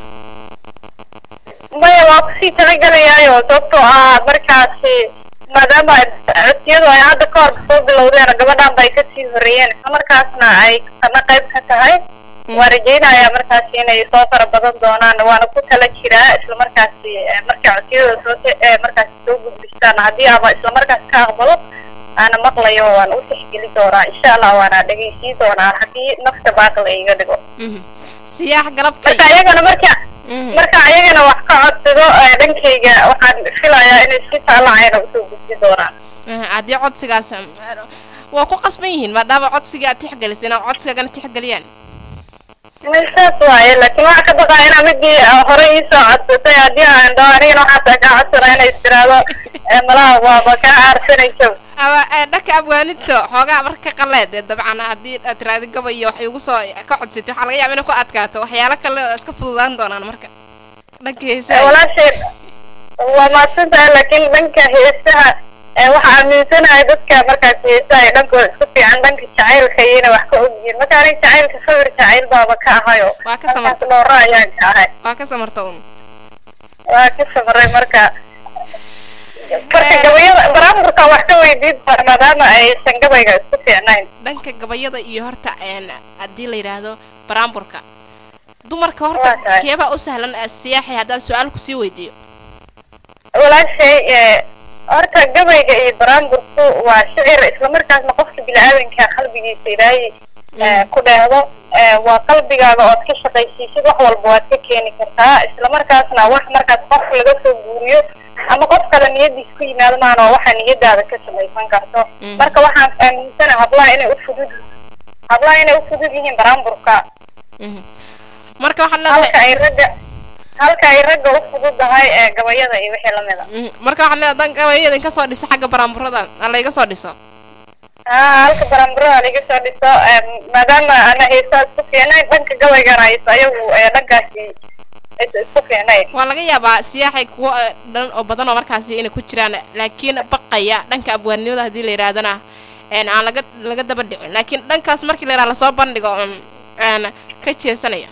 maya waa kusii talagelayaayo sababtoo ah markaasi maadaama ay codsiyadu ay hadda ka hor soo bilowdeen gabadhan bay kasii horeeyeen isla markaasna ay kana qayb ka tahay waa rajaynayaa markaasi inay soo fara badan doonaan waana ku tala jiraa isla markaasi eh, markay codsiyada soo te- eh, markaasi soo gudbistaan haddii ama isla markaas ka aqbalo aana maqlayo waan u tixgeli doonaa insha allah waana dhegeysiin doonaa haddii nafta baaqla iga dhigo Mhm. siyaax galabtay marka ayagana marka Mhm. marka ayagana wax ka codsado ee dhankayga waxaan filayaa inay si taalacayna usoo gudbi doonaan Mhm, haddii codsigaas um, waa ku qasban yihiin maadaama codsiga aad tixgelisay inaa codsigana tixgeliyaan saas waaye laakiin waxaa ka baqaa inaa midii ah, hore iisoo codsatay haddii aan dhaho anigana waxaasa kaa codsana inay istiraado ee malaha waaba kaa aarsanayso ama ee, dhanka abwaaninta xoogaa marka ka qaleed ee dabcan haddii aad tiraadi gabay iyo waxay ugu soo ka codsatay waxaa laga yaaba inay ku adkaato waxyaalo kale oo iska fududaan doonaan marka dhanka Ee, heesaha walaashay waa mahadsan tahay laakiin dhanka heesaha ee waxaa aaminsanahay dadka markaas heesaha ay dhankooda isku fiican dhanka jacaylka iyana wax ka ogyihiin marka aniga jacaylka sawir jacayl baaba ka ahayo Waa ka markaas samartay. dhooro ayaan ka ahay waa ka samarta un waa ka samaray marka marka gabayada baraamburka wax ka weydiin doona maadaama aysan gabayga isku fiicnayn dhanka gabayada iyo horta een haddii la yidhaahdo baraamburka dumarka Waa horta tahay. keebaa u sahlan eh, siyaaxi haddaan su-aal kusii weydiiyo walaashay ee, horta gabayga iyo baraamburku waa shicir islamarkaasna qofka bini-aadanka qalbigiisa ilaahay ee, ku dheehdo ee, waa qalbigaaga ood ka shaqaysiisid wax walba waad ka keeni kartaa islamarkaasna wax markaas qof laga soo guuriyo ama qof kale niyadiis ku yimaado maana waa waxaa niyadaada ka samaysan karto Mhm. marka waxaan aaminsana hablaha inay u fudud hablaha inay u fudud yihiin baraamburka Mhm. marka waxaad halka leedahay ay ragga halka ay ragga u fududahay ee gabayada iyo wixii lamida Mhm. marka waxaad leedahay haddaan gabayada in ka soo dhiso xagga baraamburada aan layga soo dhiso haa halka baramburada laga soo dhiso em, maadaama ana heesaa isku fiicnayn dhanka gabaygana aysa ayagu ee dhankaasi aysa isku fiicnayn waa laga yaabaa siyaaxay kuwo eh, dhan oo badan oo markaasi inay ku jiraan laakiin baqaya dhanka abwaannimada haddii la yidhaahdana een aan laga laga daba dhicin laakiin dhankaas markii la yidhaha lasoo bandhigo um, een ka jeesanaya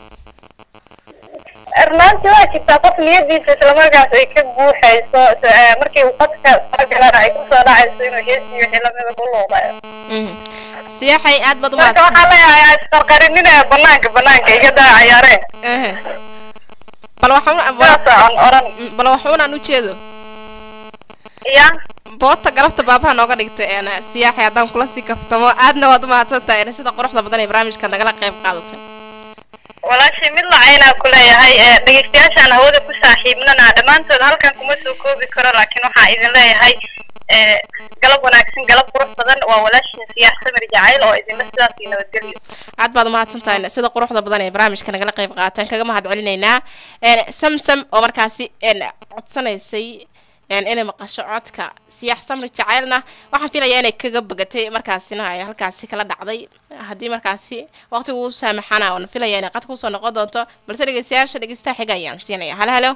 runaantii waa jirtaa qof niyadiisa islamarkaas ay ka buuxayso s- ee, markii uu qadka soo galana ay kusoo dhacayso inuu heesii wixii lamida ku luuqayo Mhm. siyaaxay aad baad u marka mahadsan waxaa leeyahay isqarqarinina banaanka banaanka iga daa cayaareen Ehe. bal waxuun sidaasa aan oran bal waxuunaan u jeedo ya boota galabta baabaha nooga dhigtay een siyaaxay haddaan kula sii kaftamo aadna waad u mahadsan tahay een sida quruxda badan ee barnaamijka nagala qayb qaadatay walaashii mid lacaynaa ku leeyahay ee dhegeystayaashaan hawada ku saaxiibnana dhammaantood halkan kuma soo koobi karo laakiin waxaa idin leeyahay ee galab wanaagsan galab qurux badan waa walaashiin siyaax samir jacayl oo idinla sidaas iyo nabadgelyo aad baad umahadsan tahay sida quruxda badan ee barnaamijka nagala qayb qaataan kaga mahad celinaynaa een samsam oo markaasi een codsanaysay een inay maqasho codka siyaax samri jacaylna waxaan filayaa inay kaga bogatay markaasina ay halkaasi kala dhacday haddii markaasi waqtigu u saamaxana oona filaya inay qadka kusoo noqon doonto balse dhegeystayaasha dhegeystaha xiga ayaan siinaya halo halo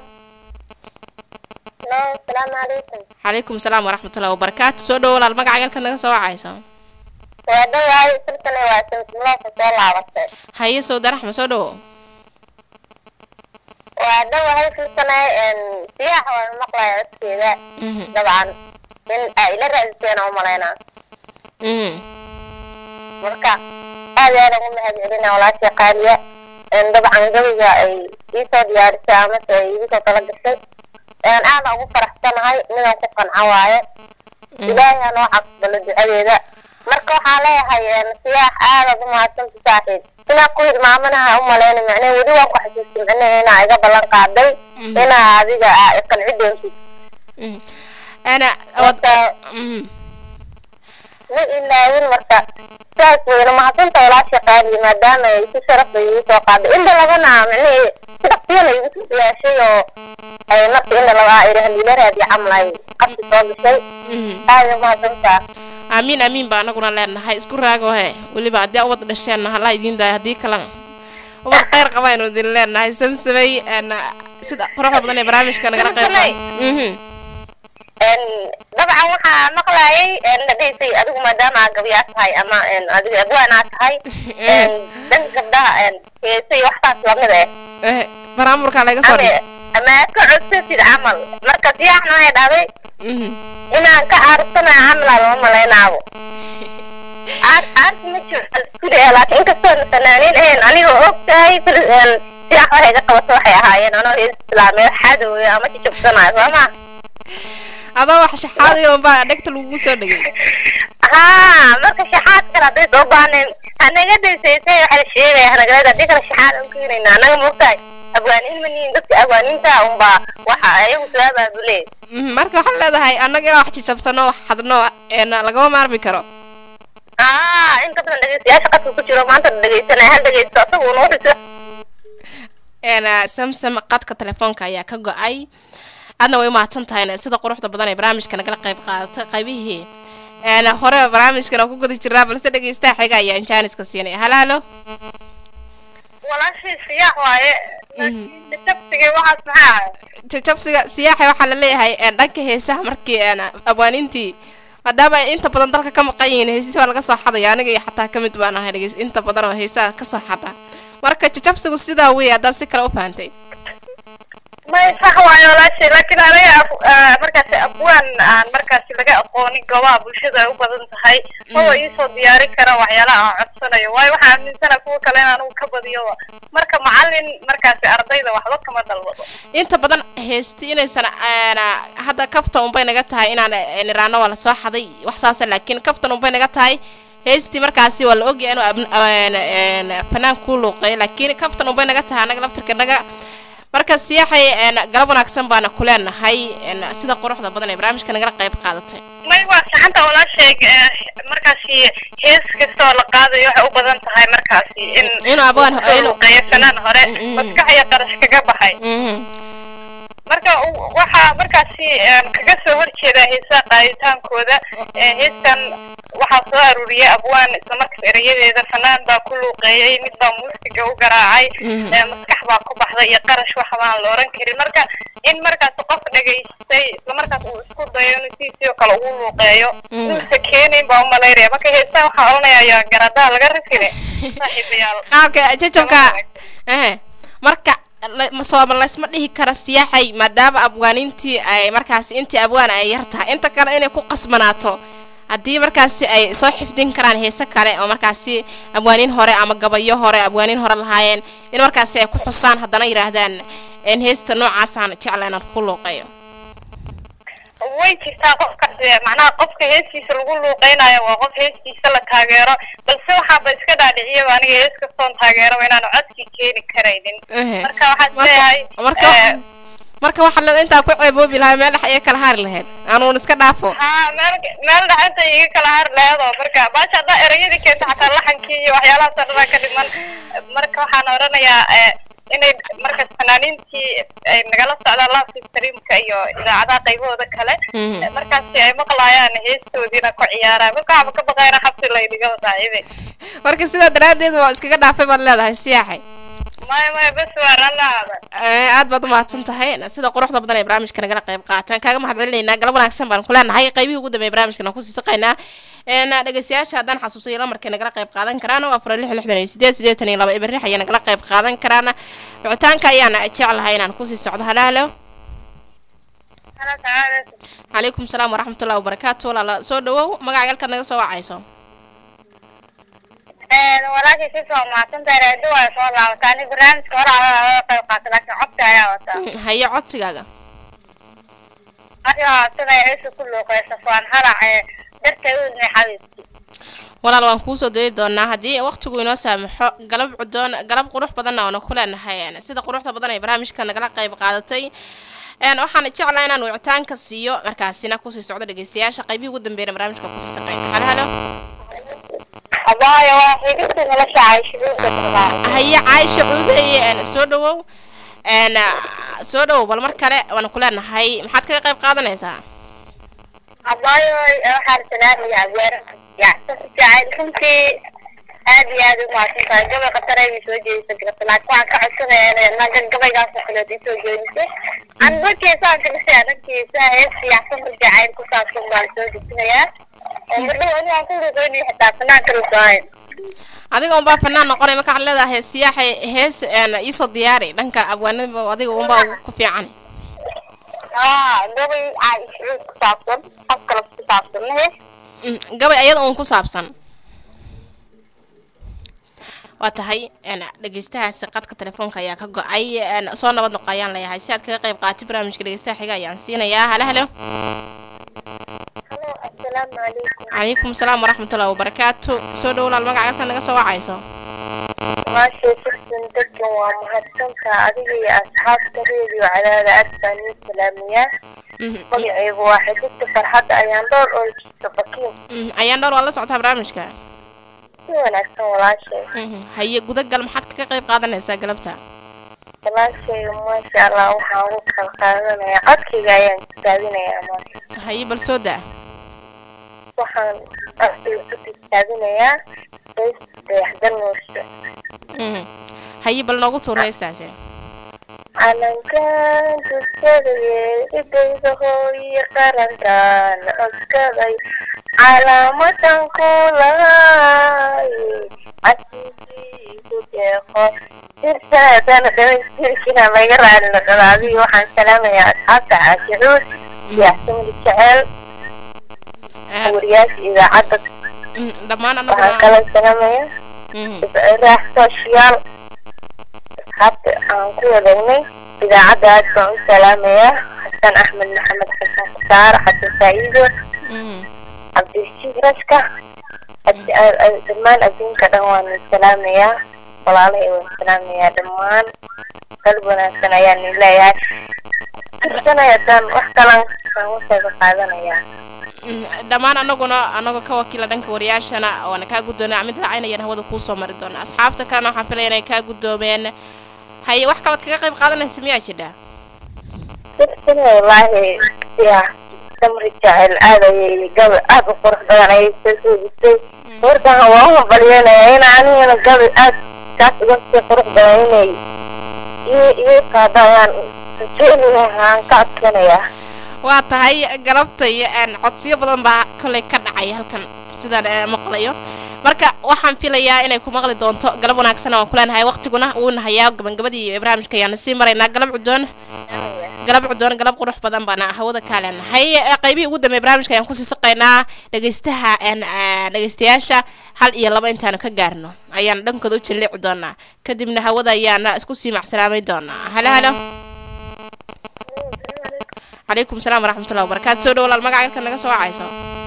asalaamu calaykum calaykum salaam waraxmatullahi wabarakaatu soo dhowo walaal magaca galka naga soo wacayso waa dhawahay silkana waa samsimlooka soo laabatay haye sowda raxma soo dhowo waa dhawahay silkana siyaax waan maqlaya codkeeda Mhm, dabcan in ay ila raadiseen u malaynaa mhm. marka aad iyo aad ugu mahad celina walaashii qaaliya dabcan gabiga ay iisoo diyaarisay amase ay igu soo tala gashay aada ugu faraxsanahay midaan ku qanco waaye ilaahay ha noo caqbalo ducadeeda marka waxaa leeyahay siyaax aadaad u mahadsanta saaxiib inaa ku hilmaamanaha u malayna macnee weli waan ku xasuusin macnee inaa iga ballan qaaday inaa adiga aa iqanci doontid Mhm. ana wad- marka mhm. ma ilaawin marka saas weyna mahadsanta walaasha qaaliya maadaama ay si sharaf bay igu soo qaaday inta labana macnihii si dhaqsiyana igu soo diyaashay oo ay nafta inta laba iri haliila raadiya camal ay qabsi soo gashay Mhm. aada mahadsantaa aamiin aamiin baa anaguna leenahay isku raago he weliba haddii ubad dhasheenna hala idiin daayo haddii kalena ubad kheyr qaba aynu idin leenahay samsamay een, sida quruxda badan ee barnaamijka nagala qayb Samsamay. Mhm. dabcan waxaa maqlayay la dhihisay adigu maadaama aa gabyaa tahay ama adigu abwaanaa tahay dhanka gabdhaha heesay waxtaas lamid eh Eh, baraamurkaa laga soo ama dhis ama aad ka codsatid camal marka diyaxna ay dhahday Mhm. inaan ka aarsana camalaa loo malaynaabo aar aarta ma jiro iskuleya laakiin inkastoo fanaaniin ahayn anigoo og tahay siyax waxay ka qabato waxay ahaayeen anoo hees islaameed xadooyo ama jijabsanayo soo ma adoo wax shaxaadayo unbaa dhegta lagugu soo dhegay haa marka shaxaad kale hadday soo baaneen hanaga daysaysay waxaa la sheegaya hanagaleed haddii kale shaxaad aan keenayna annaga moogtahay abwaaniin maniin dadka abwaaniinta unbaa waxa ayagu soo abaabulee Mhm, marka waxaad leedahay annaga inaan wax jijabsano wax xadno een, lagama maarmi karo aa in ka badan dhegeystayaasha qadka ku jiro maanta dhegeysanaya hal dhegeysto asagu noo dhiso een, samsam qadka telefoonka ayaa ka go-ay aadna way umahadsan tahay sida quruxda badan ee barnaamijka nagala qayb qaadatay qaybihii een, hore barnaamijkan oo ku guda jiraa balse dhegeystaha xiga ayaan jaaniska siinay halaalo walaashii siyaax waaye jabsigay waxaas maxaa ahay jajabsiga siyaaxa waxaa la leeyahay een, dhanka heesaha markii een, abwaanintii maadaama ay inta badan dalka ka maqan yihiin heesisi waa laga soo xadaya aniga iyo xataa kamid baan ahay dhegeys inta badan oo heesaha kasoo xada marka jajabsigu sidaa wey haddaad si kale u fahantay may sax waayo walaashii laakiin aniga af- ah, markaasi abwaan aan markaasi laga aqoonin goobaha bulshada ay u badan tahay maba iisoo diyaari kara waxyaalaha aan codsanayo waayo waxaa aaminsana kuwa kale in anugu ka badiyo marka macalin markaasi ardayda waxba kama dalbado inta badan heesti inaysan een, hadda kaftan unbay naga tahay inaan een, iraano waa lasoo xaday wax saasa laakiin kaftan unbay naga tahay heestii markaasi waa la ogyahay inuu abn- een, een, fanaan kuu luuqeeyo laakiin kaftan unbay naga tahay anaga laftirka naga marka siyaaxay een, galab wanaagsan baana ku leenahay een, sida quruxda badan ee barnaamijka nagala qayb qaadatay may waa saxanta walaashay markaasi hees kasta oo la qaadayo waxay u badan tahay markaasi in Inuu abwaan- uu inuu- luuqeeyo fanaan hore Mm, mm. maskax iyo qarash kaga baxay Mhm. marka u- waxaa markaasi een, kaga soo horjeeda heesaha qaaditaankooda ee heestan waxaa soo aruuriyay abwaan islamarkaas erayadeeda fanaan baa ku luuqeeyey mid baa muusiga u garaacay Mhm. ee, maskax baa ku baxday iyo qarash wax baan la oran karin marka in markaas qof dhegaystay islamarkaas uu isku dayo inuu siisii oo kale ugu luuqeeyo Mhm. inuusa keenayn baa umalaynaya marka heestan waxaa oranaya ayaa garadaha laga rifine saaxiibayaal qaabka jajabka ehe marka la- ma- soo ma laysma dhihi kara siyaaxay maadaama abwaanintii ay markaasi intii abwaan ay yar tahay inta kale inay ku qasbanaato haddii markaasi ay soo xifdin karaan heese kale oo markaasi abwaaniin hore ama gabayo hore abwaaniin hore lahaayeen in markaasi ay ku xusaan haddana yidhaahdaan in heesta noocaasaan jecla inaan ku luuqeeyo way jirtaa qofkaas ee, macnaha qofka heestiisa lagu luuqeynayo waa qof heestiisa la taageero balse waxaaba iska dhaadhiciyaba aniga hees kastoon taageeraba inaanu codkii keeni karaynin Ehe. marka waxaad Marka- leeyahay marka eh, marka waxaad leedahay intaa ku ceeboobi lahay meel dhex iyo kala haari lahayd aanuun iska dhaafo haa meel meel dhaxanta iga kala har leedo marka baasha haddaa erayadii keenta xataa laxankii iyo waxyaalahaas oo dhanaa ka dhiman marka waxaan oranayaa eh, inay markaas fanaaniintii ay nagala socdaan live streamka iyo idaacadaha qaybahooda kale Mhm. eh, markaasi ay maqlayaan heestoodiina ku ciyaaraan marka waxba ka baqayna xabsi laydhiga saaxiibe marka sidaa daraaddeed waa iskaga dhaafay baad leedahay siyaaxay maya maya bes waa ralaada Eh, aad baad umahadsan tahay sida quruxda badan ee barnaamijka nagala qayb qaataan kaaga mahad celinaynaa galab wanaagsan baan ku leenahay qaybihii ugu dambeeyay barnaamijkan aan kusii saqaynaa een dhegeystayaasha haddaan xasuusayo lamarkay nagala qayb qaadan karaan waa afar lix lixdan iyo sideed siddeetan iyo laba eberix ayaa nagala qayb qaadan karaan wicitaanka ayaan jeclahay inaan kusii socdo halo halo calaykum salaam waraxmatullahi wabarakaatu walaala soo dhawow magaca galkaad naga soo wacayso walaashii si soo mahadsantahay raadi waa soo laabataa ani barnaamijka hore aa qayb qaata laakiin codka ayaa wataa Mm, haye codsigaaga adiga sida ciisa ku luuqeysa faan harac ee darteed u idmay xabiibti walaal waan kuusoo dayi doonaa haddii waqtigu inoo saamaxo galab cudoon galab qurux badanna oona ku leenahay een, sida quruxda badan ee barnaamijka nagala qayb qaadatay een, waxaan jeclaa inaan wicitaanka siiyo markaasina kusii socdo dhegeystayaasha qaybihii ugu dambeeyana barnaamijka kusii saqeyna halo halo abaayo waa xidhibta nolosha cayshibuuka darbaa haye caaisha cuudeeye een, soo dhawow een, soo dhawow bal mar kale waan ku leenahay maxaad kaga qayb qaadanaysaa abaayo waxaan salaamaya abwaar yacsan si jacayl runtii aad iyo aad u mahadsan tahay gabay qataray bay soo jeedisa garta laakiin waxaan ka codsanaya inay naga gabaygaas oo kaleeto isoo jeedisay aan dadkeesaa galisa dadkeesa heesta yacsan si jacayl ku saabsan baan soo dejinayaa oo mardhow ani aan ku ruqeynayo xitaa fanaan kala soohayn adiga unbaa fanaan noqonay marka waxaad leedahay hees siyaaxa hees een, iisoo diyaari dhanka abwaanada adiga unbaa ku fiican haa gabay caaishuud ku saabsan qof kale ku saabsan mahe Mm, gabay ayada uun ku saabsan waa tahay een, dhegeystahaasi qadka telefoonka ayaa ka go-ay een, soo nabad noqo ayaan leeyahay si aad kaga qayb qaatay barnaamijka dhegeystaha xiga ayaan siinayaa halo halo halo assalaamu calaykum calaykum salaam waraxmatullahi wabarakaatu soo dhow walaal magaca halkan naga soo wacayso maashay sirtan dadkan waa mahadsanta adiga iyo asxaabta reediyo cadaada aad baan ii salaamiyaa Mhm, magacaygu waa xididta farxadda ayaan dhowr oo jirta bakiin mhm, ayaan dhowr waa la socotaa barnaamijka si wanaagsan walaashay Mhm, haye gudagal maxaad kaga qayb qaadanaysaa galabta walaashay maasha allah waxaan ugu kala qaadanayaa codkayga ayaan tijaabinayaa maasha haye bal soo daa waxaan codkayga ku tijaabinayaa heesta dayaxdan nuursho Mhm, haye bal noogu tuur heestaasi calankan dugsadayee idayda hooyo qarankan codkaday calaamadan ku lahay casiisiisu deeqo sirsaadana dhamaystirkina laga raali noqdo adiga waxaan salaamayaa asxaabta caashicuud iyo axsamuli jeceel Ah, wariyaasha idaacadda mhm, dhammaan waxaan anaguna kala salaamayaa Mhm, raax sooshiyaal asxaabta aan ku wadagnay idaacadda aad baan u salaamayaa xasan axmed maxamed xasan khasaar xasan faa'iido mhm. cabdirashiid rashka ad- a- a- dhammaan adduunka dhan waan salaamayaa walaalahay waan salaamayaa dhammaan qalb wanaagsan ayaan idin leeyahay kirsanaya haddaan wax kalan aan wasayga qaadanayaa Mm, dhammaan anaguna anagoo ka wakiila dhanka wariyaashana waana kaa guddoonay mid raacaynayan hawada kuu soo mari doona asxaabta kalena waxaan filaya inay kaa guddoomeen haye wax kalaad kaga qayb qaadanaysa miyaa jidha kirsanaya wallaahi ya samri jecel aad ayay gabi aad u qurux badan ayay soo soodisay warkan waa u hambalyeynaya in anigana gabi aad kaas uga sii qurux badan inay ii ii qaado ayaan rajeynayaa aan ka adkanayaa waa tahay galabtay een, codsiyo badan baa kolley ka dhacay halkan sidaan eh, maqlayo marka waxaan filayaa inay ku maqli doonto galab wanaagsan waan kuleenahay waqtiguna wuu nahayaa gabagabadii iyo barnaamijka ayaana sii maraynaa galab cudoon galab cudoon galab qurux badan baana hawada kaa leenahay Eh, qaybihii ugu dambeey barnaamijka ayaan kusii saqaynaa dhegeystaha een, eh, dhegeystayaasha hal iyo laba intaanu ka gaarno ayaan dhankooda u jillici doonaa kadibna hawada ayaana isku sii macsalaamay doonaa halo halo calaykum salaam waraxmatullahi wabarakaatu soo dhow walaal magaca halkan naga soo wacayso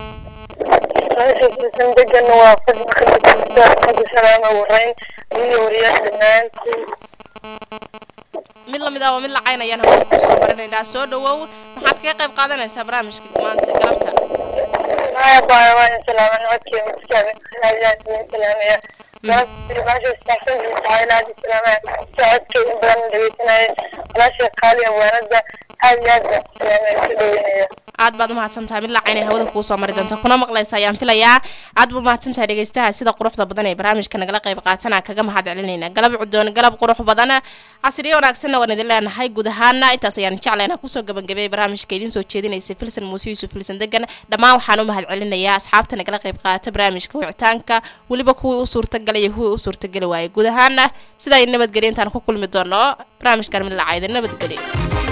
degan waa salaama warayn iyo wariyaasha dhammaantiin mid lamid ah oo mid lacayn ayaan hawada kusoo marinaynaa soo dhawow maxaad kaga qayb qaadanaysaa barnaamijka maanta galabta maya baa waan salaaman codkii mutaaban aadaan idin salaamaya maasha istaagsan tahay aad salaamaya socodkii in badan dhegeysanaya walaasha qaali awaanada aad iyo aad baan salaamaya ku dhaweynaya aad baad umahadsan tahay mid lacayn ay hawada kuusoo mari doonta kuna maqlaysa ayaan filayaa aad buu mahadsan tahay dhegeystaha sida quruxda badan ee barnaamijka nagala qayb qaatana kaga mahad celinayna galab cudoon galab qurux badan casriyo wanaagsanna waan idin leenahay guud ahaana intaas ayaan jeclayna kusoo gabagabeeyay barnaamijka idiin soo jeedinaysa filsan muuse yuusuf filsan degan dhammaan waxaan u mahad celinayaa asxaabta nagala qayb qaata barnaamijka wicitaanka weliba kuwii u suurtagalay iyo kuwii u suurtageli waayay guud ahaana sidaa nabadgelyo intaan ku kulmi doono barnaamijkan mid lacayda nabadgelyo